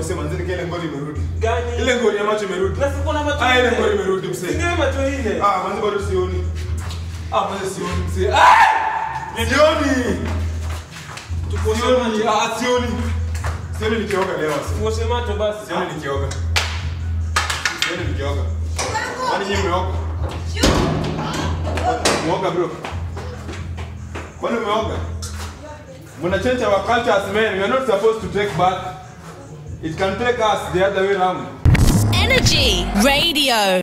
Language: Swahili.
usema nzini kile ngoli imerudi. Gani? Ile ngoli ya macho imerudi. Na siko na macho Ah, ile nne. ngoli imerudi msee. Singewe macho nne. Ah, manzi bado sioni. Ah, manzi sioni msee. Ah! Sioni. Tukoshe Sioni. macho. Ah, sioni. Sioni nikioga leo. msee. Tukoshe macho basi. Sioni nikioga. Sioni nikioga. Kwani nyinyi mmeoga? Mwoga bro. Kwani umeoga? Muna change our culture as men. We are not supposed to take bath. It can take us the other way around. Energy Radio.